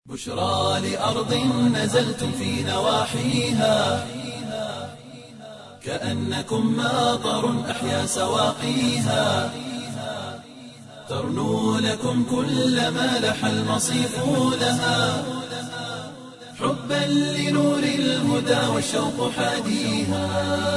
بشرى لأرض نزلتم في نواحيها كأنكم ماطر أحيا سواقيها ترنو لكم كل ما لح المصيف لها حبا لنور الهدى والشوق حاديها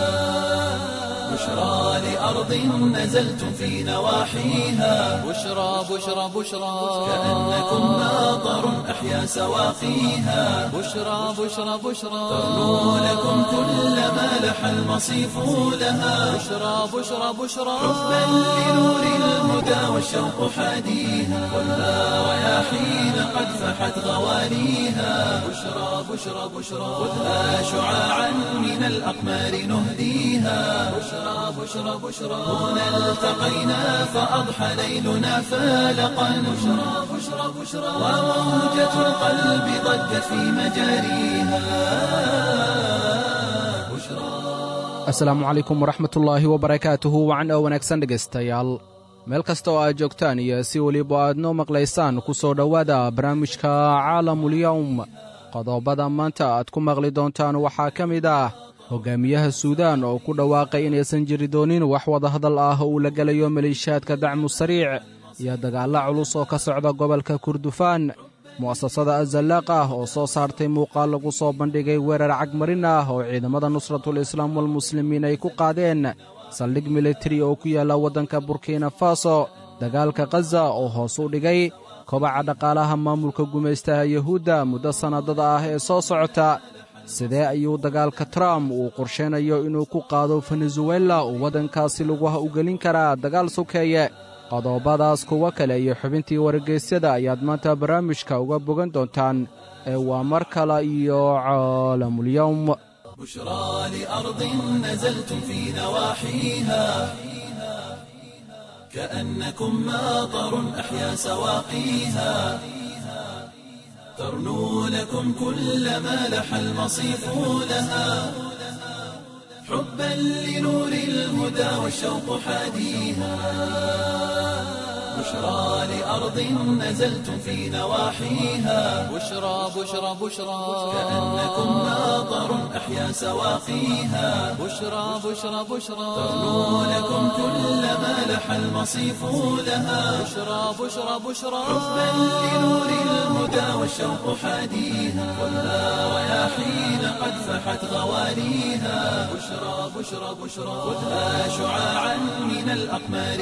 بشرى لأرض نزلتم في نواحيها بشرى بشرى بشرى كأنكم ماطر أحيا سواقيها بشرى بشرى بشرى ترنو لكم كل ما لح المصيف لها بشرى بشرى بشرى حبا لنور الهدى والشوق حاديها والها رياحين قد فحت غوانيها بشرى بشرى بشرى خذها شعاعا من الأقمار نهديها بشرى بشرى بشرى هنا التقينا فأضحى ليلنا فالقا بشرى بشرى بشرى وموجة القلب ضجت في مجاريها بشرى asalaamu calaykum waraxmatullaahi wabarakaatuhu wacan oo wanaagsan dhegaystayaal meel kasta oo aad joogtaan iyo si weliba aad noo maqlaysaan ku soo dhowaada barnaamijka caalamulyowm qodobada maanta aad ku maqli doontaan waxaa ka mid ah hogaamiyaha suudaan oo ku dhawaaqay inaysan jiri doonin wax wadahadal ah oo uu la gelayo maleeshiyaadka dacmu sariic iyo dagaalla culus oo ka socda gobolka kurdufaan mu'asasada azallaaq ah oo soo saartay muuqaal lagu soo bandhigay weerar cagmarin ah oo ciidamada nusratul islaam walmuslimiin ay ku qaadeen saldhig militari oo ku yaalla waddanka burkina faso dagaalka khaza oo hoos u dhigay kobaca dhaqaalaha maamulka gumaystaha yuhuudda muddo sannadada ah ee soo socota sidee ayuu dagaalka trump uu qorshaynayo inuu ku qaado venezuela uu waddankaasi laguha u gelin karaa dagaal sokeeye qodobadaas kuwo kale iyo xubintii wargeysyada ayaad maanta barnaamijka uga bogan doontaan ee waa mar kale iyo caalamulyowm بشرى لأرض نزلتم في نواحيها كأنكم ماطر أحيا سواقيها ترنو لكم كل ما لح المصيف لها حبا لنور الهدى والشوق حاديها بشرى لأرض نزلتم في نواحيها بشرى بشرى بشرى كأنكم ماطر أحيا سواقيها بشرى بشرى بشرى ترنو لكم كل ما لح المصيف لها بشرى بشرى بشرى حبا لنور الهدى والشوق حاديها والها رياحين قد فحت غوانيها بشرى بشرى بشرى خذها شعاعا من الأقمار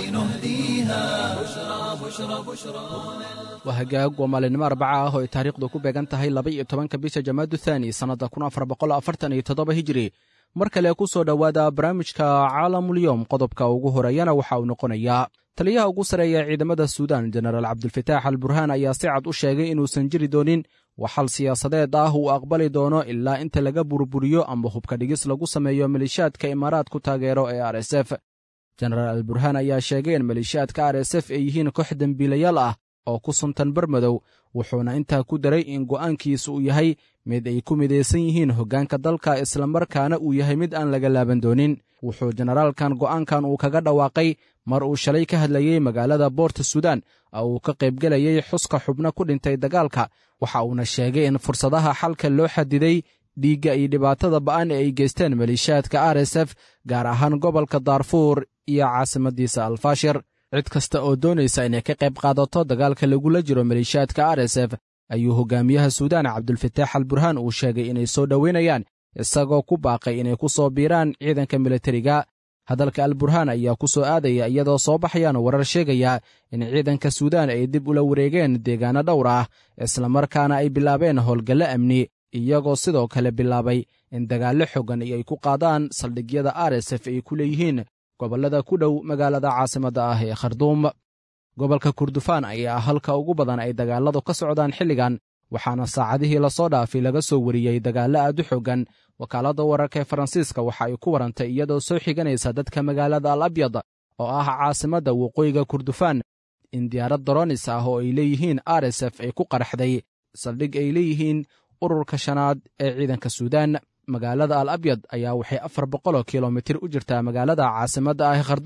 نهديها بشرى بشرى بشرى waa hagaag waa maalinimo arbaca ah oo ay taariikhdu ku beegan tahay laba iyo tobanka bisha jamaadu thaani sannadda kun afar boqol afartan iyo toddoba hijiri mar kale ku soo dhowaada barnaamijka caalamulyowm qodobka ugu horeeyana waxa uu noqonayaa taliyaha ugu sarreeya ciidamada suudaan jenaraal cabdulfataax al burhaan ayaa si cad u sheegay inuusan jiri doonin waxal siyaasadeed ah uu aqbali doono ilaa inta laga burburiyo amba hubka dhigis lagu sameeyo maleeshiyaadka imaaraadku taageero ee r s f jenaraal al burhaan ayaa sheegay in maleeshiyaadka r s f ay yihiin koox dembiilayaal ah oo ku suntan barmadow wuxuuna intaa ku daray in go'aankiisu uu yahay mid ay ku midaysan yihiin hoggaanka dalka islamarkaana uu yahay mid aan laga laaban doonin wuxuu jenaraalkan go'aankan uu kaga dhawaaqay mar uu shalay ka hadlayey magaalada boorta suudaan oo uu ka qaybgelayey xuska xubno ku dhintay dagaalka waxa uuna sheegay in fursadaha xalka loo xadiday dhiigga iyo dhibaatada ba'an ee ay geysteen maleeshiyaadka r s f gaar ahaan gobolka daarfuur iyo caasimadiisa alfaashir cid kasta oo doonaysa inay ka qayb qaadato dagaalka lagula jiro maleeshiyaadka r s f ayuu hogaamiyaha suudaan cabdulfataax al burhaan uu sheegay inay soo dhoweynayaan isagoo ku baaqay inay ku soo biiraan ciidanka militariga hadalka al burhaan ayaa ku soo aadaya iyadoo soo baxayaan warar sheegaya in ciidanka suudaan ay dib ula wareegeen deegaano dhowr ah islamarkaana ay bilaabeen howlgallo amni iyagoo sidoo kale bilaabay in dagaallo xogan ay ku qaadaan saldhigyada r s f ay ku leeyihiin gobollada ku dhow magaalada caasimadda ah ee kharduum gobolka kurdufaan ayaa halka ugu badan ay dagaalladu ka socdaan xilligan waxaana saacadihii lasoo dhaafay laga soo wariyey dagaallo aad u xoogan wakaaladda wararka ee faransiiska waxa ay ku warantay iyadoo soo xiganaysa dadka magaalada al abyad oo ah caasimadda waqooyiga kurdufaan in diyaarad doronis ah oo ay leeyihiin r s f ay ku qaraxday saldhig ay leeyihiin ururka shanaad ee ciidanka suudaan magaalada al abyad ayaa waxay afar boqoloo kilomitir u jirtaa magaalada caasimadda ah kharduum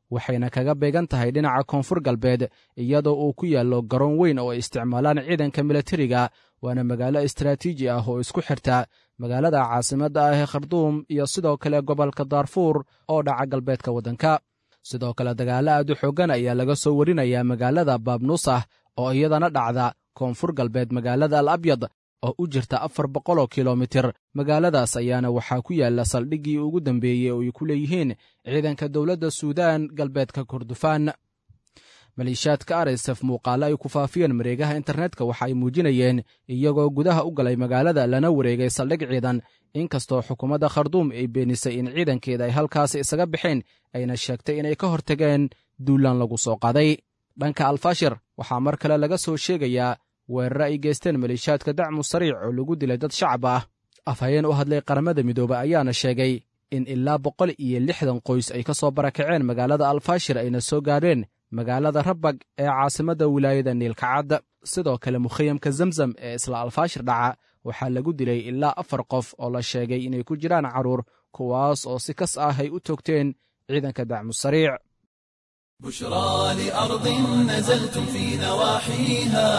waxayna kaga beegan tahay dhinaca koonfur galbeed iyadoo uu ku yaallo garoon weyn oo ay isticmaalaan ciidanka milatariga waana magaalo istaraatiiji ah oo isku xirta magaalada caasimadda ah ee kharduum iyo sidoo kale gobolka daarfuur oo dhaca galbeedka waddanka sidoo kale dagaalo aad u xooggan ayaa laga soo warinayaa magaalada baabnuusah oo iyadana dhacda koonfur galbeed magaalada al abyad oo u jirta afar boqoloo kilomitir magaaladaas ayaana waxaa ku yaalla saldhiggii ugu dambeeyey oo ay ku leeyihiin ciidanka dowladda suudaan galbeedka kordofaan maleeshiyaadka arsef muuqaalo ay ku faafiyeen mareegaha internetka waxa ay muujinayeen iyagoo gudaha u galay magaalada lana wareegay saldhig ciidan inkastoo xukuumadda kharduum ay beenisay in ciidankeeda ay halkaasi isaga baxeen ayna sheegtay inay ka hortageen duulaan lagu soo qaday dhanka alfashir waxaa mar kale laga soo sheegayaa weerare ay geysteen maleeshiyaadka dacmu sariic oo lagu dilay dad shacab ah afhayeen u hadlay qaramada midoobe ayaana sheegay in ilaa boqol iyo lixdan qoys ay ka soo barakaceen magaalada alfashir ayna soo gaadheen magaalada rabag ee caasimadda wilaayada niilkacad sidoo kale mukhayamka zamzam ee isla alfaashir dhaca waxaa lagu dilay ilaa afar qof oo la sheegay inay ku jiraan carruur kuwaas oo si kas ah ay u toogteen ciidanka dacmu sariic بشرى لأرض نزلتم في نواحيها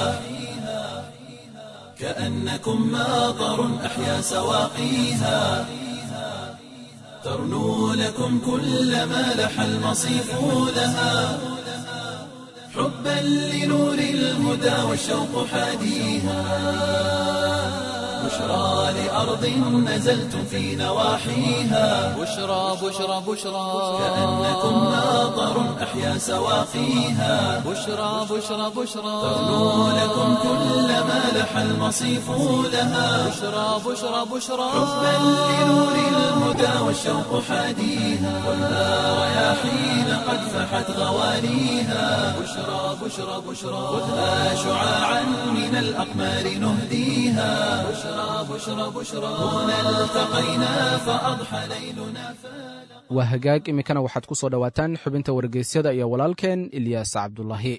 كأنكم ماطر أحيا سواقيها ترنو لكم كل ما لح المصيف لها حبا لنور الهدى والشوق حاديها بشرى لأرض نزلتم في نواحيها بشرى بشرى بشرى كأنكم ماطر أحيا سواقيها بشرى بشرى بشرى ترنو لكم كل ما لح المصيف لها بشرى بشرى بشرى حبا لنور الهدى والشوق حاديها والها رياحين قد فحت غوانيها بشرى بشرى بشرى خذها شعاعا من الأقمار نهديها بشرى بشرى بشرى هنا التقينا فأضحى ليلنا فلا waa hagaag iminkana waxaad ku soo dhowaataan xubinta wargeysyada iyo walaalkeen ilyaas cabdulaahi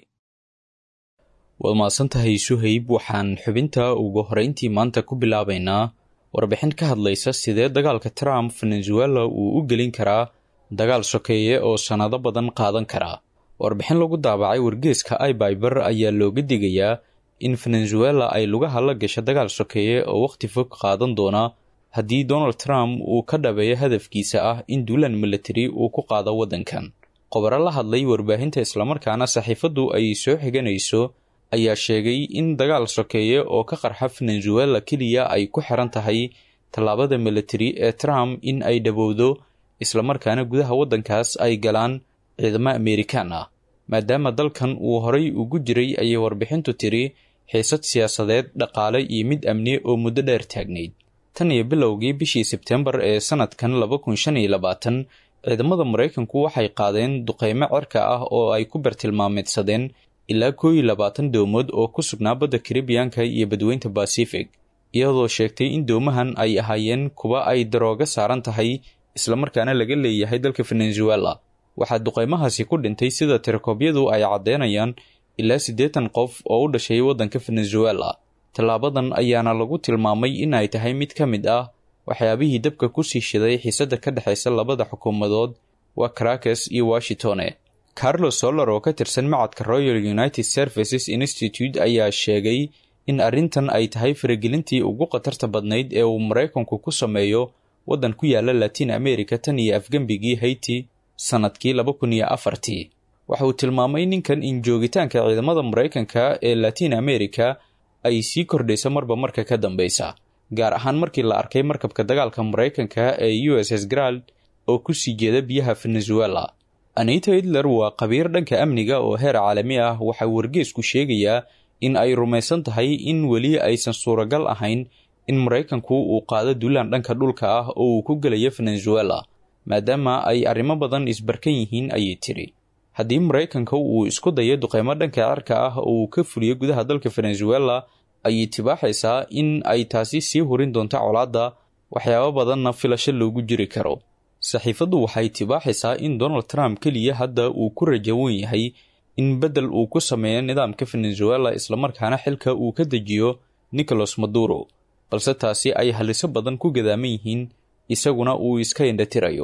waad mahadsantahay suhayb waxaan xubinta ugu horeyntii maanta ku bilaabaynaa warbixin ka hadlaysa sidee dagaalka trump venezuela uu u gelin karaa dagaal sokeeye oo sannado badan qaadan karaa warbixin lagu daabacay wargeeska ibyber ayaa looga digayaa in venezuela ay lugaha la gasho dagaal sokeeye oo wakhti fog qaadan doona haddii donald trump uu ka dhabeeyo hadafkiisa ah in duulaan military uu ku qaado waddankan qobaro la hadlay warbaahinta islamarkaana saxiifaddu ay soo xiganayso ayaa sheegay in dagaal sokeeye oo ka qarxa venezuela keliya ay ku xiran tahay tallaabada military ee trump in ay dhabowdo islamarkaana gudaha waddankaas ay galaan ciidamo amerikaan ah maadaama dalkan uu horay ugu jiray ayay warbixintu tiri xiisad siyaasadeed dhaqaale iyo mid amni oo muddo dheer taagnayd tan iyo bilowgii bishii sebtembar ee sanadkan laba kun shan iyo labaatan ciidamada maraykanku waxay qaadeen duqeymo cirka ah oo ay ku bartilmaameedsadeen ilaa koo iyo labaatan doomood oo ku sugnaa badda karibiyanka iyo badweynta basifig iyadoo sheegtay in doomahan ay ahaayeen kuwa ay darooga saaran tahay islamarkaana laga leeyahay dalka venezuela waxaa duqeymahaasi ku dhintay sida tirakoobyadu ay caddeynayaan ilaa siddeetan qof oo u dhashay waddanka venezuela tallaabadan ayaana lagu tilmaamay in ay tahay mid ka mid ah waxyaabihii dabka ku sii shiday xiisadda ka dhexaysa labada xukuumadood waa caracas iyo washingtone carlos solar oo ka tirsan macadka royal united services institute ayaa sheegay in arrintan ay tahay faragelintii ugu khatarta badnayd ee uu maraykanku ku sameeyo waddan ku yaala latin america tan iyo afgembigii haiti sannadkii laba kun iyo afartii waxa uu tilmaamay ninkan in joogitaanka ciidamada maraykanka ee latin america ay sii kordhayso marba marka ka dambeysa gaar ahaan markii la arkay markabka dagaalka maraykanka ee u s s grald oo ku sii jeeda biyaha venezuela anita hitler waa khabiir dhanka amniga oo heer caalami ah waxaa wargeesku sheegayaa in ay rumaysan tahay in weli aysan suuragal ahayn in maraykanku uu qaado duulaan dhanka dhulka ah oo uu ku gelayo venezuela maadaama ay arrimo badan isbarkan yihiin ayay tiri haddii maraykanka uu isku dayo duqeymo dhanka cirka ah oo uu ka fuliyo gudaha dalka venezuela ayay tibaaxaysaa in ay taasi sii hurin doonto colaadda waxyaabo badanna filasho loogu jiri karo saxiifaddu waxay tibaaxaysaa in donald trump keliya hadda uu ku rajawan yahay in beddel uu ku sameeyo nidaamka venezuela islamarkaana xilka uu ka dejiyo nicolas maduro balse taasi ay haliso badan ku gadaaman yihiin isaguna uu iska indhatirayo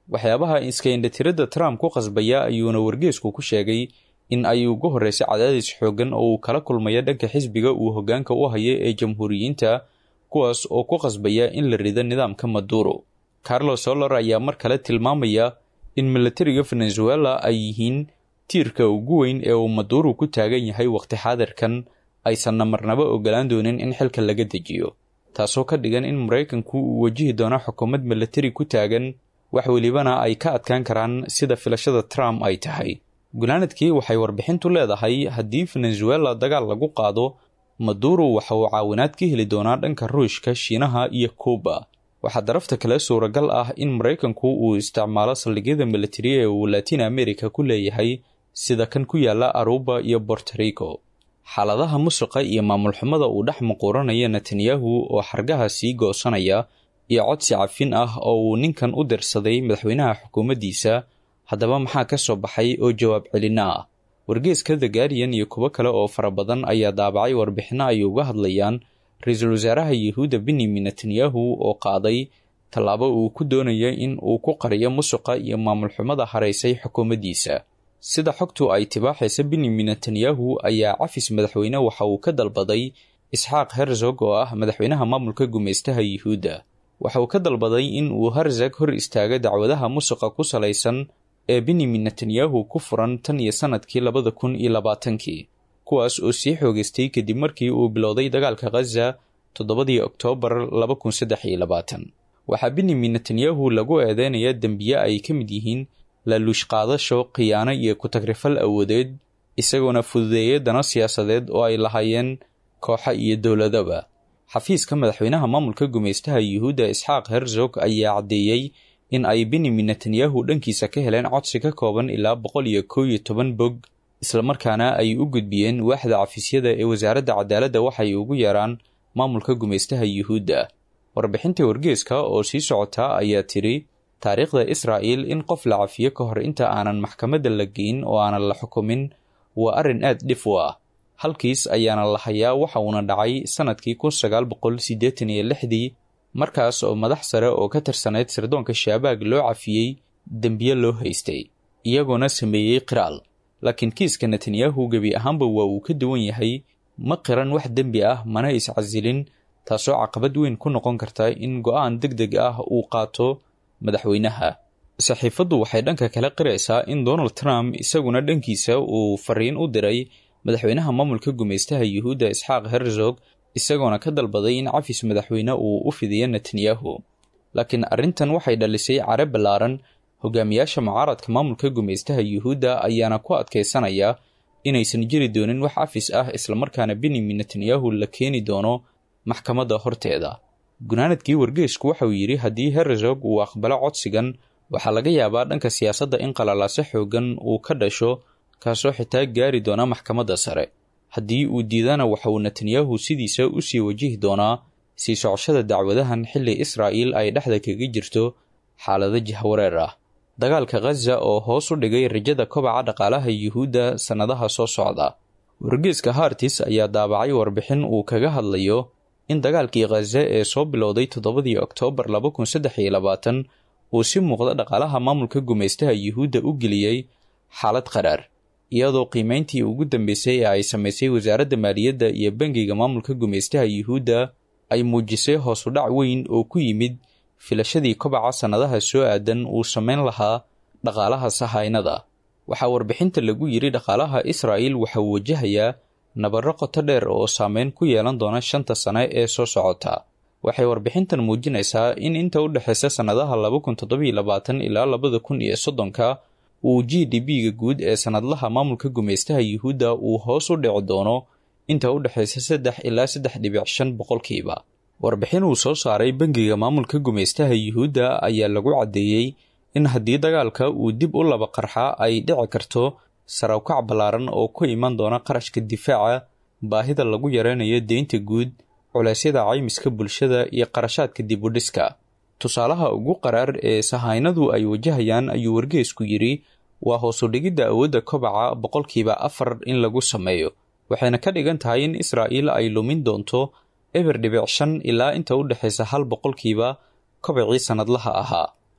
waxyaabaha iska indhatiradda trump ku qasbaya ayuuna wargeesku ku sheegay in ay ugu horreysay cadaadis xooggan oo uu kala kulmayo dhanka xisbiga uu hoggaanka u hayo ee jamhuuriyiinta kuwaas oo ku qasbaya in la rido nidaamka maduro carlos solar ayaa mar kale tilmaamaya in milatariga venezuela ay yihiin tiirka ugu weyn ee uu maduro ku taagan yahay waqti xaadirkan aysanna marnaba ogolaan doonin in xilka laga dejiyo taasoo ka dhigan in maraykanku uu wajihi doono xukuumad milatari ku taagan wax welibana ay ka adkaan karaan sida filashada trump ay tahay gunaanadkii waxay warbixintu leedahay haddii venezuela dagaal lagu qaado maduro waxa uu caawinaad ka heli doonaa dhanka ruushka shiinaha iyo kuuba waxaa darafta kale suuragal ah in maraykanku uu isticmaalo saldhigyada militari ee uu latin america ku leeyahay sida kan ku yaala aruba iyo bortorico xaaladaha musuqa iyo maamul xumada uu dhex muquuranaya netanyahu oo xargaha sii goosanaya iyo codsi cafin ah oo uu ninkan u dirsaday madaxweynaha xukuumaddiisa haddaba maxaa ka soo baxay oo jawaab celina ah wargeeska the guardian iyo kuwo kale oo fara badan ayaa daabacay warbixinno ay uga hadlayaan ra-iisul wasaaraha yuhuudda benyamin netanyahu oo qaaday tallaabo uu ku doonaya in uu ku qariyo musuqa iyo maamul xumada haraysay xukuumaddiisa sida xogtu ay tibaaxaysa benyamin netanyahu ayaa cafis madaxweyne waxa uu ka dalbaday isxaaq herzog oo ah madaxweynaha maamulka gumaystaha yuhuudda waxa uu ka dalbaday in uu herzog hor istaago dacwadaha musuqa ku salaysan ee benyamin netanyahu ku furan tan iyo sannadkii labada kun iyo labaatankii kuwaas oo sii xoogaystay kadib markii uu bilowday dagaalka khaza toddobadii oktoobar laba kun saddex iyo labaatan waxaa benyamin netanyahu lagu eedeynayaa dembiye ay ka mid yihiin laaluush qaadasho khiyaano iyo ku-tagrifal awoodeed isagoona fududeeyay dano siyaasadeed oo ay lahaayeen kooxa iyo dowladaba xafiiska madaxweynaha maamulka gumaystaha yuhuudda isxaaq herzog ayaa caddeeyey in ay benyamin netanyahu dhankiisa ka heleen codsi ka kooban ilaa boqol iyo kow iyo toban bog islamarkaana ay u gudbiyeen waaxda cafiisyada ee wasaaradda cadaaladda waxay ugu yeeraan maamulka gumaystaha yuhuudda warbixinta wargeeska oo sii socota ayaa tiri taariikhda israa'il in qof la cafiyo ka hor inta aanan maxkamadda la geyn oo aanan la xukumin waa arrin aad dhif u ah halkiis ayaana la hayaa waxa uuna dhacay sannadkii kun sagaal boqol siddeetan iyo lixdii markaas oo madax sare oo ka tirsanayd sirdoonka shaabaag loo cafiyey dembiye loo haystay iyagoona sameeyey qiraal laakiin kiiska netanyahu gebi ahaanba waa uu ka duwan yahay ma qiran wax dembi ah mana iscasilin taasoo caqabad weyn ku noqon karta in go'aan deg deg ah uu qaato madaxweynaha saxiifaddu waxay dhanka kale qiraysaa in donald trump isaguna dhankiisa uu fariin u diray madaxweynaha maamulka gumaystaha yuhuudda isxaaq herzog isagoona ka dalbaday in cafis madaxweyne uu u fidiyo netanyahu laakiin arrintan waxay dhalisay care ballaaran hogaamiyaasha mucaaradka maamulka gumaystaha yuhuudda ayaana ku adkaysanaya inaysan jiri doonin wax cafis ah islamarkaana benyamin netanyahu la keeni doono maxkamadda horteeda gunaanadkii wargeesku waxauu yidhi haddii herzog uu aqbalo codsigan waxaa laga yaabaa dhanka siyaasadda in qalalaase xoogan uu ka dhasho kaasoo xitaa gaari doona maxkamadda sare haddii uu diidana waxa uu netanyahu sidiisa u sii wajihi doonaa sii socoshada dacwadahan xilli israa'iil ay dhexda kaga jirto xaalado jahwareer ah dagaalka khaza oo hoos u dhigay rajada kobaca dhaqaalaha yuhuudda sannadaha soo socda wargeeska hartis ayaa daabacay warbixin uu kaga hadlayo in dagaalkii khaza ee soo bilowday toddobadii oktoobar laba kun saddex iyo labaatan uu si muuqda dhaqaalaha maamulka gumaystaha yuhuudda u geliyey xaalad qaraar iyadoo qiimeyntii ugu dambeysay ee ay samaysay wasaaradda maaliyadda iyo bangiga maamulka gumaystaha yuhuudda ay muujisay hoosu dhac weyn oo ku yimid filashadii kobaca sannadaha soo aadan uu samayn lahaa dhaqaalaha sahaynada waxaa warbixinta lagu yidhi dhaqaalaha israa'il waxauu wajahayaa nabarro qoto dheer oo saameyn ku yeelan doona shanta sane ee soo socota waxay warbixintan muujinaysaa in inta u dhexaysa sannadaha laba kun toddobiyo labaatan ilaa labada kun iyo soddonka uu g d b-ga guud ee sannadlaha maamulka gumaystaha yuhuudda uu hoos u dhici doono inta u dhexaysa saddex ilaa saddex dhibic shan boqolkiiba warbixin uu soo saaray bangiga maamulka gumaystaha yuhuudda ayaa lagu caddeeyey in haddii dagaalka uu dib u laba qarxa ay dhici karto sarawkac ballaaran oo ku iman doona qarashka difaaca baahida lagu yareynayo deynta guud culeysyada caymiska bulshada iyo qarashaadka dib u dhiska tusaalaha ugu qaraar ee sahaynadu ay wajahayaan ayuu wargeesku yidhi waa hoosu dhigidda awoodda kobaca boqolkiiba afar in lagu sameeyo waxayna ka dhigan tahay in israa'iil ay lumin doonto eber dhibic shan ilaa inta u dhexaysa hal boqolkiiba kobacii sannadlaha ahaa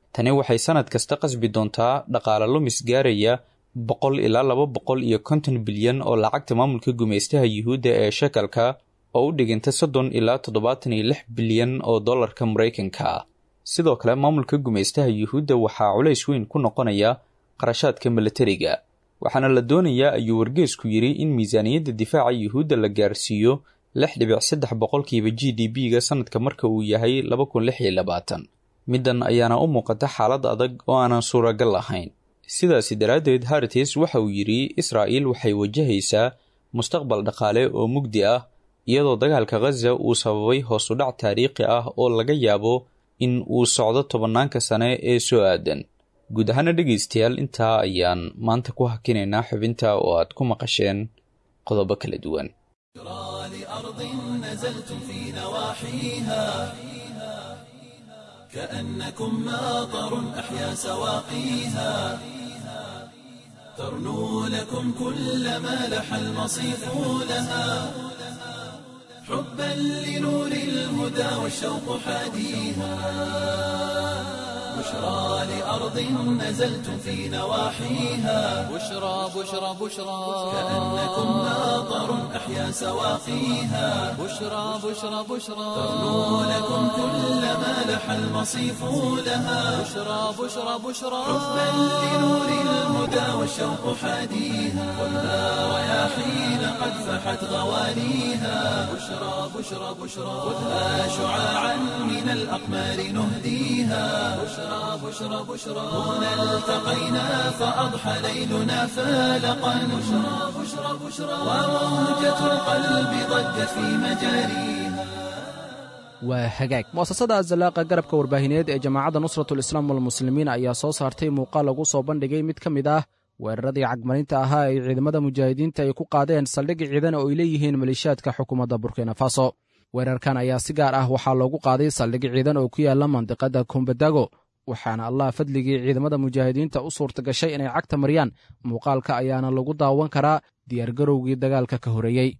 tani waxay sannad kasta qasbi doontaa dhaqaale lumis gaaraya boqol ilaa laba boqol iyo konton bilyan oo lacagta maamulka gumaystaha yuhuudda ee shekalka oo u dhiganta soddon ilaa toddobaatan iyo lix bilyan oo dollarka maraykanka ah sidoo kale maamulka gumaystaha yuhuudda waxaa culays weyn ku noqonaya qarashaadka milatariga waxaana la doonayaa ayuu wargeesku yidhi in miisaaniyadda difaaca yuhuudda la gaarsiiyo lix dhibic saddex boqolkiiba g d b-ga sanadka marka uu yahay laba kun lix iyo labaatan middan ayaana u muuqata xaalad adag oo aanan suuragal ahayn sidaasi daraaddeed hartis waxa uu yidhi israa'il waxay wajahaysaa mustaqbal dhaqaale oo mugdi ah iyadoo dagaalka khaza uu sababay hoosudhac taariikhi ah oo laga yaabo in uu socdo tobannaanka sane ee soo aadan guud ahaana dhegaystayaal intaa ayaan maanta ku hakinaynaa xubinta oo aad ku maqasheen qodobo kala duwan لأرض نزلتم في نواحيها كأنكم ماطر أحيا سواقيها ترنو لكم كل ما لح المصيف لها حبا لنور الهدى والشوق حاديها بشرى لأرض نزلتم في نواحيها بشرى بشرى بشرى كأنكم ماطر أحيا سواقيها بشرى بشرى بشرى ترنو لكم كل ما لح المصيف لها بشرى بشرى بشرى حبا لنور الهدى والشوق حاديها خذها رياحين قد فحت غوانيها بشرى بشرى بشرى خذها شعاعا من الأقمار نهديها بشرى بشرى بشرى هنا التقينا فأضحى ليلنا فالقا بشرى بشرى بشرى وموجة القلب ضجت في مجاريها waa hagaag mu'asasada azalaaqa garabka warbaahineed ee jamaacadda nusratul islaam walmuslimiin ayaa soo saartay muuqaal lagu soo bandhigay mid ka mid ah weeraradii cagmarinta ahaa ay ciidamada mujaahidiinta ay ku qaadeen saldhig ciidan oo ay leeyihiin maleeshiyaadka xukuumadda burkina faso weerarkan ayaa si gaar ah waxaa loogu qaaday saldhig ciidan oo ku yaala mandiqada kombadago waxaana allah fadligii ciidamada mujaahidiinta u suurta gashay inay cagta mariyaan muuqaalka ayaana lagu daawan karaa diyaargarowgii dagaalka ka horeeyey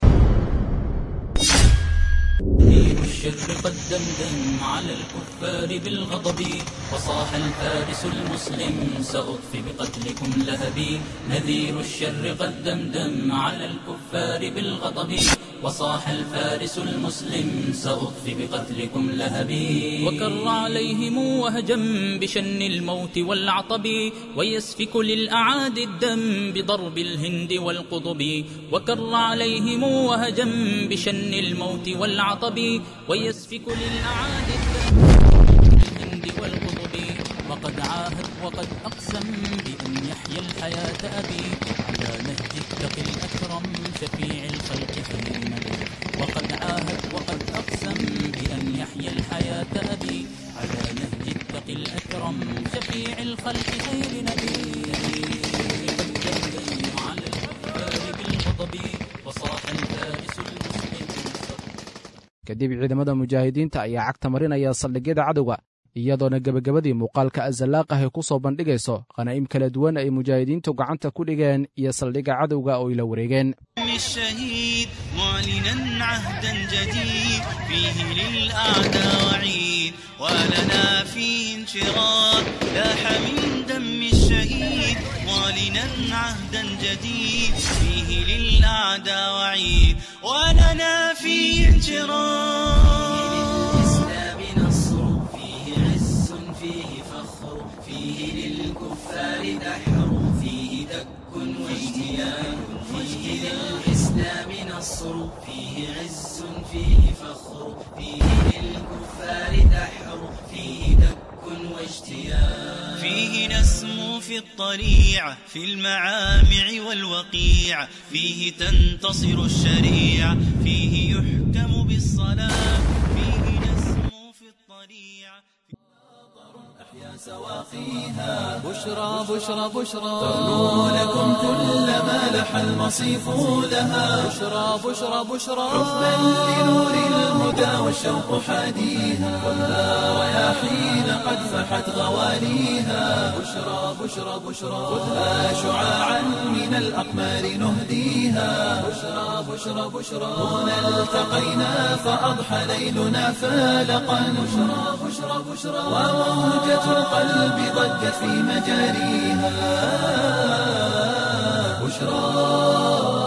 دين الشر قد دمدم على الكفار بالغضب وصاح الفارس المسلم سأطفي بقتلكم لهبي نذير الشر قد دمدم على الكفار بالغضب وصاح الفارس المسلم سأطفي بقتلكم لهبي وكر عليهم وهجم بشن الموت والعطب ويسفك للأعادي الدم بضرب الهند والقضب وكر عليهم وهجم بشن الموت والعطب ويسفك للأعادي الدم بالهند والقضب وقد عاهد وقد أقسم بأن يحيي الحياة أبي على نهج التقي الأكرم شفيع الخلق خير نبي وقد عاهد وقد أقسم بأن يحيي الحياة أبي على نهج التقي الأكرم شفيع الخلق خير نبي قد دمدم على الكفار بالغضب وصاح الفارس المسلم kadib ciidamada mujaahidiinta ayaa cagta marinaya saldhigyada cadowga iyadoona gebagabadii muuqaalka azalaaqah ay ku soo bandhigayso khanaa'im kala duwan ay mujaahidiintu gacanta ku dhigeen iyo saldhigga cadowga oo ay la wareegeen الشهيد معلنا عهدا جديد فيه للأعداء وعيد ولنا فيه انشراح لاح من دم الشهيد معلنا عهدا جديد فيه للأعداء وعيد ولنا فيه انشراح للإسلام نصر فيه عز فيه فخر فيه للكفار دحر فيه دك واجتيان فيه للإسلام نصر فيه عز فيه فخر فيه للكفار دحر فيه دك واجتيان فيه نسمو في الطليعة في المعامع والوقيع فيه تنتصر الشريعة فيه يحكم بالصلاة فيه نسمو في الطليعة أحيا سواقيها بشرى بشرى بشرى ترنو لكم كل ما لح المصيف لها بشرى بشرى بشرى حبا لنور الهدى والشوق حاديها خذها رياحين قد فحت غواليها بشرى بشرى بشرى خذها شعاعا من الأقمار نهديها بشرى بشرى بشرى هنا التقينا فأضحى ليلنا فالقا بشرى بشرى بشرى وموجة القلب ضجت في مجاريها بشرى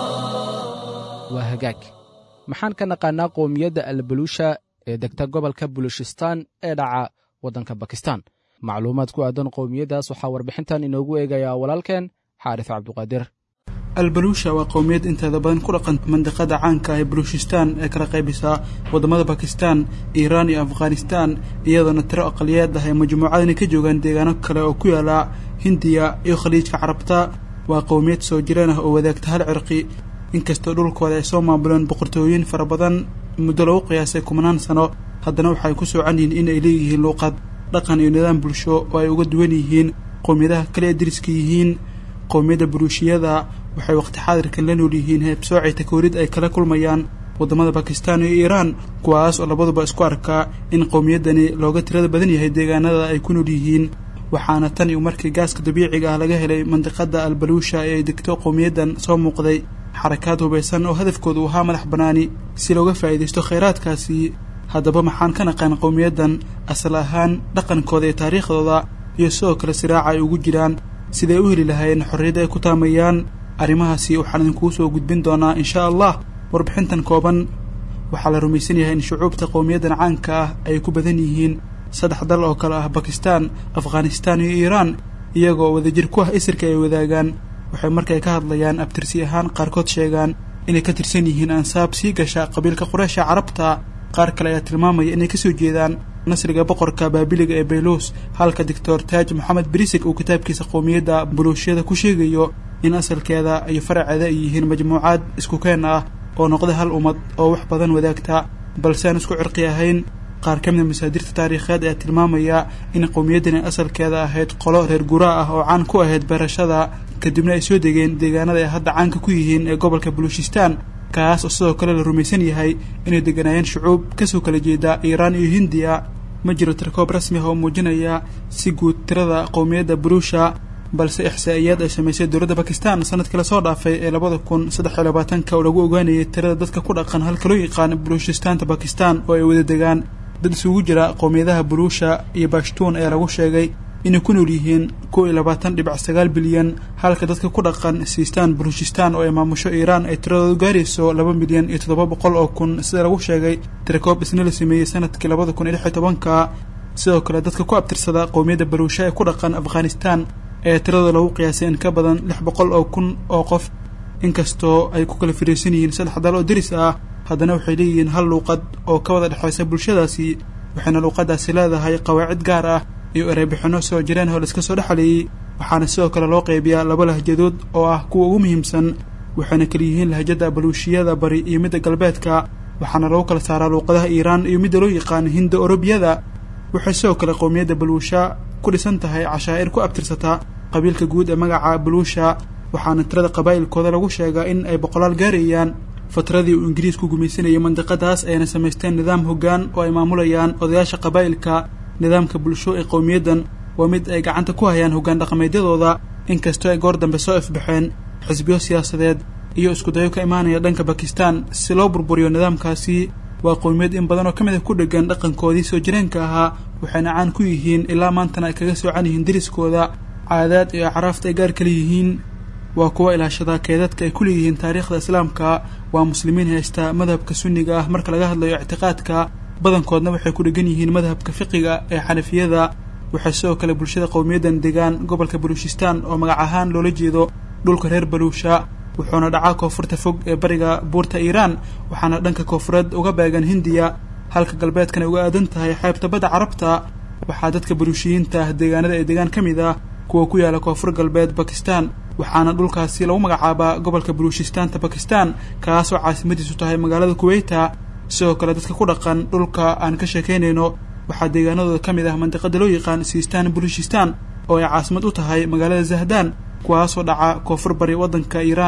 waa hagaag maxaan ka naqaanaa qowmiyadda albaluusha ee degta gobolka bulushistaan ee dhaca waddanka bakistan macluumaad ku aadan qowmiyaddaas waxaa warbixintan inoogu eegayaa walaalkeen xaarif cabduqaadir albaluusha waa qowmiyad inteeda badan ku dhaqan mandiqada caanka ah ee baluushistaan ee kala qaybisaa waddamada bakistan iiraan iyo afghanistan iyadoona tiro aqaliyeed ah ee majmuucadani ka joogaan deegaano kale oo ku yaala hindiya iyo khaliijka carabta waa qowmiyad soo jireen ah oo wadaagta hal cirqi inkastoo dhulkooda ay soo maamuleen boqortooyin fara badan muddo lagu qiyaasay kumanaan sano haddana waxay ku soocan yihiin in ay leeyihiin luuqad dhaqan iyo nidaam bulsho oo ay uga duwan yihiin qowmiyadaha kale ee deriska yihiin qowmiyadda buluushiyada waxay waqti xaadirkan la nool yihiin heebsoocay takoorid ay kala kulmayaan waddamada bakistan iyo iiraan kuwaas oo labaduba isku arkaa in qowmiyaddani looga tirada badan yahay deegaanada ay ku nool yihiin waxaana tan iyo markii gaaska dabiiciga ah laga helay mandiqada albaluusha ee ay degto qowmiyaddan soo muuqday xarakaad hubaysan oo hadafkoodu ahaa madax bannaani si looga faa'iidaysto khayraadkaasi haddaba maxaan ka naqaan qowmiyaddan asal ahaan dhaqankooda iyo taariikhdooda iyo sidoo kale siraaca ay ugu jiraan siday u heli lahaayeen xorriyadda ay ku taamayaan arrimahaasi waxaan idinkugu soo gudbin doonaa insha allah warbixintan kooban waxaa la rumaysan yahay in shucuubta qowmiyaddan caanka ah ay ku badan yihiin saddex dal oo kale ah bakistan afghanistan iyo iiraan iyagoo wadajir ku ah isirka ay wadaagaan waxay markay ka hadlayaan abtirsi ahaan qaarkood sheegaan inay ka tirsan yihiin ansaab sii gasha qabiilka qureysha carabta qaar kale ayaa tilmaamaya inay kasoo jeedaan nasriga boqorka baabiliga ee bayluus halka doctor taaj moxamed brisig uu kitaabkiisa qowmiyadda buluushiyada ku sheegayo in asalkeeda iyo faraceeda ay yihiin majmuucaad isku keen ah oo noqda hal ummad oo wax badan wadaagta balse aan isku cirqi ahayn qaar ka mida masaadirta taariikheed ayaa tilmaamaya in qowmiyaddani asalkeeda ahayd qolo reer guraa ah oo caan ku ahayd beerashada kadibna ay soo degeen deegaanada ay hadda caanka ku yihiin ee gobolka baluushistaan kaas oo sidoo kale la rumaysan yahay inay degganaayeen shucuub kasoo kala jeeda iiraan iyo hindiya ma jiro tirkoob rasmi ah oo muujinaya si guud tirada qowmiyadda baluusha balse ixsaa'iyaad ay samaysay dowladda bakistan sanadkii lasoo dhaafay ee labada kun saddex iyo labaatanka oo lagu ogaanayay tirada dadka ku dhaqan halka loo yaqaan baluushistaanta bakistan oo ay wada degaan dad isugu jira qowmiyadaha buluusha iyo bashtuun ayaa lagu sheegay inay ku nool yihiin kow iyo labaatan dhibic sagaal bilyan halka dadka ku dhaqan siistaan baluushistaan oo ay maamusho iiraan ay tiradoodu gaarayso laba milyan iyo toddoba boqol oo kun sida lagu sheegay tirakoob isna la sameeyey sanadkii labada kun iyo lix iyo tobanka sidoo kale dadka ku abtirsada qowmiyadda baluusha ee ku dhaqan afghanistan ee tiradooda lagu qiyaasay in ka badan lix boqol oo kun oo qof inkastoo ay ku kala firiirsan yihiin saddex dal oo deris ah haddana waxay leeyihiin hal luuqad oo ka wada dhexaysa bulshadaasi waxayna luuqadaasi leedahay qawaacid gaar ah iyo ereybixinno soo jireen oo laiska soo dhexleeyey waxaana sidoo kale loo qaybiyaa laba lahjadood oo ah kuwa ugu muhiimsan waxayna kala yihiin lahjada baluushiyada bari iyo midda galbeedka waxaana lagu kala saaraa luuqadaha iiraan iyo midda loo yaqaan hinda orobiyada waxay sidoo kale qowmiyadda baluusha ku dhisan tahay cashaa'ir ku abtirsata qabiilka guud ee magaca baluusha waxaana tirada qabaa'ilkooda lagu sheegaa in ay boqolaal gaarayaan fatradii uu ingiriisku gumaysanayay mandiqadaas ayna samaysteen nidaam hoggaan oo ay maamulayaan odayaasha qabaa'ilka nidaamka bulsho ee qowmiyaddan waa mid ay gacanta ku hayaan hoggaan dhaqameedyadooda inkastoo ay goor dambe soo ifbaxeen xisbiyo siyaasadeed iyo iskudayo ka imaanaya dhanka bakistan si loo burburiyo nidaamkaasi waa qowmiyad in badan oo ka mid a ku dheggan dhaqankoodii soo jireenka ahaa waxayna caan ku yihiin ilaa maantana ay kaga soocan yihiin deriskooda caadaad iyo acraafta ay gaar kala yihiin waa kuwa ilaashada keedadka ay ku leeyihiin taariikhda islaamka waa muslimiin haysta madhabka sunniga ah marka laga hadlayo ictiqaadka badankoodna waxay ku dhegan yihiin madhabka fiqiga ee xanafiyada waxay sidoo kale bulshada qowmiyaddan degaan gobolka baluushistaan oo magac ahaan loola jeedo dhulka reer baluusha wuxuuna dhacaa koonfurta fog ee bariga buurta iiraan waxaana dhanka koonfureed uga beegan hindiya halka galbeedkana uga aadan tahay xeebta badda carabta waxaa dadka baluushiyiinta ah deegaanada ee deegaan ka mid ah kuwa ku yaala koonfur galbeed bakistan waxaana dhulkaasi lagu magacaabaa gobolka baluushistaanta bakistan kaasoo caasimadiisu tahay magaalada kuweyta sidoo kale dadka ku dhaqan dhulka aan ka sheekaynayno waxaa deegaanadooda ka mid ah mandiqada loo yaqaan siistaan baluushistaan oo ay caasimad u tahay magaalada zahdaan kuwaasoo dhaca koonfur bari waddanka iiraan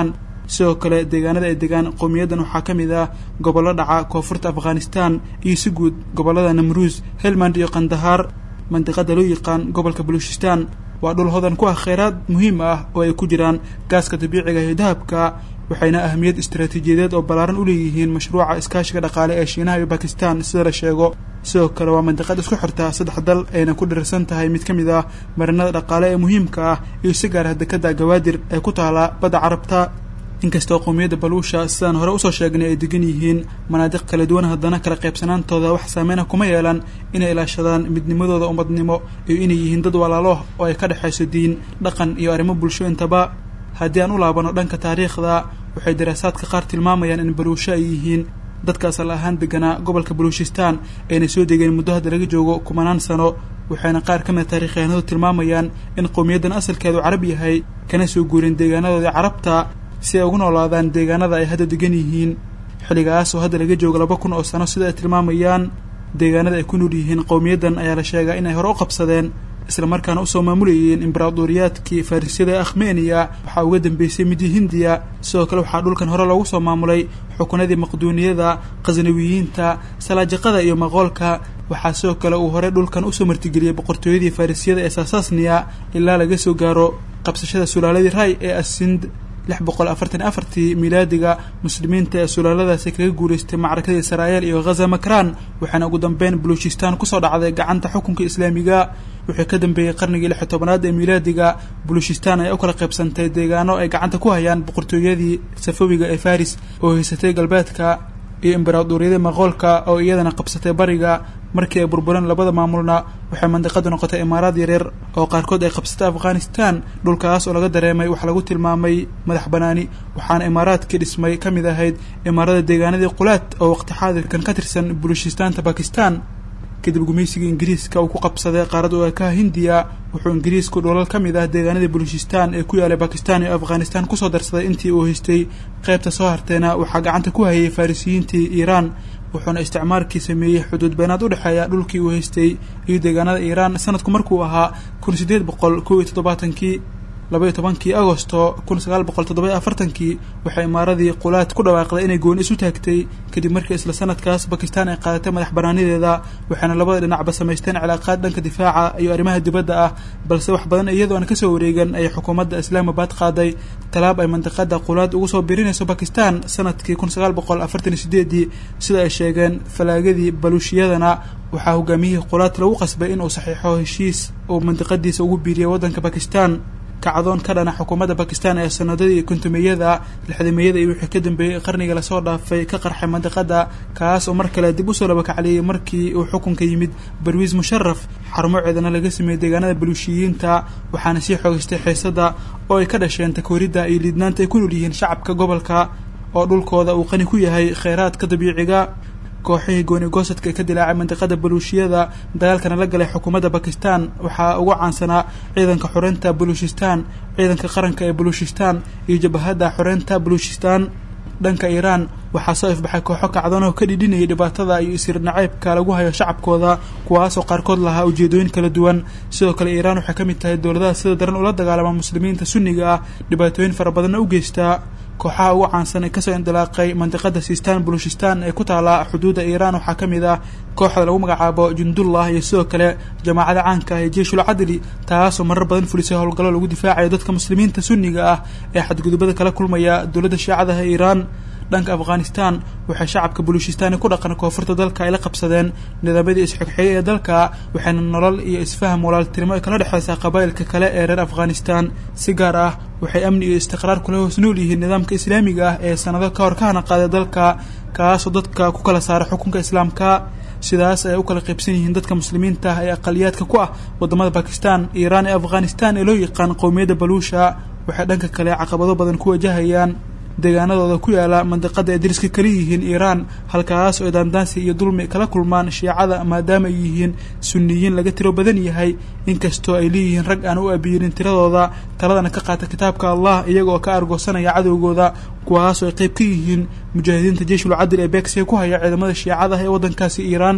sidoo kale deegaanada ay degaan qowmiyaddan waxaa ka mid ah gobollo dhaca koonfurta afghanistan iyo si guud gobollada namruus helmand iyo kandahaar mandiqada loo yaqaan gobolka baluchistan waa dhul hodan ku ah kheyraad muhiim ah oo ay ku jiraan gaaska dabiiciga iyo dahabka waxayna ahamiyad istaraatiijiyadeed oo ballaaran u leeyihiin mashruuca iskaashiga dhaqaale ee shiinaha iyo bakistan sida la sheego sidoo kale waa mandiqad isku xirta saddex dal ayna ku dhirirsan tahay mid ka mid ah marinada dhaqaale ee muhiimka ah iyo si gaar ah dekada gawaadir ee ku taala badda carabta inkastoo qowmiyadda baluusha sidaan hore usoo sheegnay ay degan yihiin manaadiq kala duwan haddana kala qaybsanaantooda wax saameyna kuma yeelan inay ilaashadaan midnimadooda ummadnimo iyo inay yihiin dad walaalo oo ay ka dhexayso diin dhaqan iyo arrimo bulsho intaba haddii aan u laabano dhanka taariikhda waxay daraasaadka qaar tilmaamayaan in baluusho ay yihiin dadka asal ahaan deganaa gobolka baluushistan ayna soo degeen muddo hadda laga joogo kumanaan sano waxayna qaar ka mida taarikhyahanadu tilmaamayaan in qowmiyaddan asalkeedu carab yahay kana soo guureen deegaanadoodii carabta si ay ugu noolaadaan deegaanada ay hadda degan yihiin xilligaas oo hadda laga joogo laba kun oo sano sida ay tilmaamayaan deegaanada ay ku nool yihiin qowmiyaddan ayaa la sheegaa inay hore u qabsadeen islamarkaana usoo maamulayeen imbaraadoriyaadkii farrisyada ee akhmeniya waxaa uga dambeysay midii hindiya sidoo kale waxaa dhulkan hore loogu soo maamulay xukunadii maqduuniyada khasnawiyiinta salaajiqada iyo maqoolka waxaa sidoo kale uu hore dhulkan usoo martigeliyey boqortooyadii farrisyada ee saasasniya ilaa laga soo gaaro qabsashada sulaaladii ray ee asind lix boqol afartan afartii milaadiga muslimiinta ee sulaaladaasi kaga guulaystay macrakadii israa'el iyo ghaza makran waxaana ugu dambeyn baluchistan kusoo dhacday gacanta xukunka islaamiga wixii ka dambeeyey qarnigii lix iyo tobanaad ee milaadiga baluchistan ayaa u kala qaybsantay deegaano ay gacanta ku hayaan boqortooyadii safawiga ee faris oo haysatay galbeedka iyo imbaraadoriyadii maqoolka oo iyadana qabsatay bariga markii ay burbureen labada maamulna waxay mandiqadu noqotay imaaraad yaryar oo qaarkood ay qabsatay afghanistan dhulkaas oo laga dareemay wax lagu tilmaamay madax banaani waxaana imaaraadkii dhismay ka mid ahayd imaarada deegaanadii qulaad oo waqti xaadirkan ka tirsan bulushistaanta bakistan kadib gumaysigii ingiriiska uu ku qabsaday qaarad u ekaha hindiya wuxuu ingiriisku dholal ka mid ah deegaanadii baluchistan ee ku yaalay bakistan iyo afghanistan kusoo darsaday intii uu haystay qaybta soo harteena waxaa gacanta ku hayay farisiyiintii iiraan wuxuuna isticmaarkii sameeyey xuduud beenaad u dhexeeya dhulkii uu haystay iyo deegaanada iiraan sanadku markuu ahaa kun sideed boqol kow iyo toddobaatankii labaiyo tobankii agosto kun sagaal boqol toddoba iyo afartankii waxay imaaradii qulaad ku dhawaaqday inay gooni isu taagtay kadib markii isla sanadkaas bakistan ay qaadatay madax banaanideeda waxayna labada dhinacba samaysteen cilaaqaad dhanka difaaca iyo arrimaha dibadda ah balse wax badan iyadoo aan kasoo wareegan ayay xukuumadda islaamabad qaaday talaab ay mandiqada qulaad ugu soo birinayso bakistan sanadkii kun sagaal boqol afartan iyo sideedii sida ay sheegeen falaagadii baluushiyadana waxaa hogaamiyihii qulaad lagu qasbay inuu saxiixo heshiis uu mandiqadiisa ugu biiriyay waddanka bakistan kacdoon ka dhana xukuumadda bakistan ee sanadadii kontumiyada lixdamiyada iyo wixii ka dambeeyey qarniga lasoo dhaafay ka qarxay mandiqada kaas oo mar kale dib usoo labakacliyey markii uu xukunka yimid barwiis musharaf xarumo ciidana laga sameeyey deegaanada baluushiyiinta waxaana sii xoogaystay xiisada oo ay ka dhasheen takooridda iyo liidnaanta ay ku nool yihiin shacabka gobolka oo dhulkooda uu qani ku yahay kheyraadka dabiiciga kooxihii gooni goosadka ee ka dilaacay mandiqada baluushiyada dagaalkana la galay xukuumadda bakistan waxaa ugu caansanaa ciidanka xoreynta baluushistan ciidanka qaranka ee baluushistan iyo jabahadda xoreynta baluushistan dhanka iiraan waxaa soo ifbaxay kooxo kacdoonoo ka dhidhinayay dhibaatada iyo isir nacaybka lagu hayo shacabkooda kuwaasoo qaarkood lahaa ujeedooyin kala duwan sidoo kale iiraan waxay ka mid tahay dowladaha sida daran ula dagaalama muslimiinta sunniga ah dhibaatooyin fara badanna u geystaa kooxaha ugu caansan ee kasoo indilaaqay mandiqada sistan baluchistan ee ku taala xuduudda iiraan waxaa ka mid ah kooxda lagu magacaabo jundullah iyo sidoo kale jamaacada caanka ah ee jeishul cadli taasoo marar badan fulisay howlgallo lagu difaacayo dadka muslimiinta sunniga ah ee xadgudubada kala kulmaya dowladda shiicadaha iiraan dhanka afghanistan waxay shacabka baluuchistan ku dhaqan koonfurta dalka ay la qabsadeen nidaamyadii isxigxiyey ee dalka waxayna nolol iyo isfaham walaaltinimo ay kala dhexeysaa qabaa'ilka kale ee reer afghanistan si gaar ah waxay amni iyo istiqraar kula hoos nool yihiin nidaamka islaamiga ah ee sanado ka hor ka hana qaaday dalka kaasoo dadka ku kala saara xukunka islaamka sidaas ay u kala qaybsan yihiin dadka muslimiinta ah ee aqaliyaadka ku ah wadamada bakistan iiraan ee afghanistan ee loo yaqaan qowmiyadda baluusha waxay dhanka kale caqabado badan ku wajahayaan deegaanadooda ku yaala mandiqada ay dariska kala yihiin iiraan halkaas oo daandaansi iyo dulmi kala kulmaan shiicada maadaama ay yihiin sunniyiin laga tiro badan yahay inkastoo ay leeyihiin rag aan u abiyirin tiradooda taladana ka qaata kitaabka allah iyagaoo ka argoosanaya cadowgooda kuwaas oo ay qayb ka yihiin mujaahidiinta jeishul cadil ee beegsiga ku haya ciidamada shiicada ee waddankaasi iiraan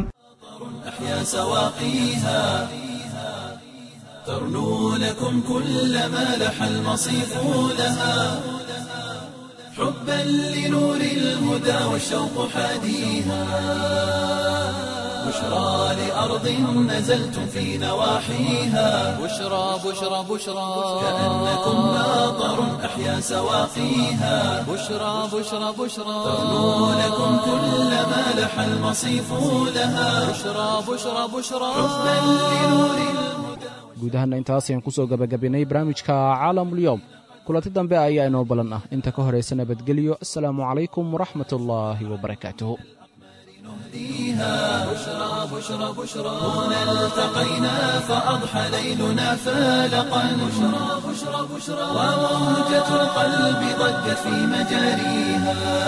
أحيا سواقيها ترنو لكم كل ما لح المصيف لها حبا لنور الهدى والشوق حاديها بشرى لأرض نزلتم في نواحيها بشرى بشرى بشرى كأنكم ناظر أحيا سواقيها بشرى بشرى بشرى تغنو لكم كل ما لح المصيف لها بشرى بشرى بشرى حبا لنور الهدى guud ahaana intaas ayaan kusoo gabagabaynay barnaamijka caalamulyoom kulanti dambe ayaa inoo balan ah inta ka horaysa nabadgelyo asalaamu calaykum waraxmat ullaahi wabarakaatuhu بشرى بشرى بشرى هنا التقينا فأضحى ليلنا فالقا بشرى بشرى بشرى وموجة القلب ضجت في مجاريها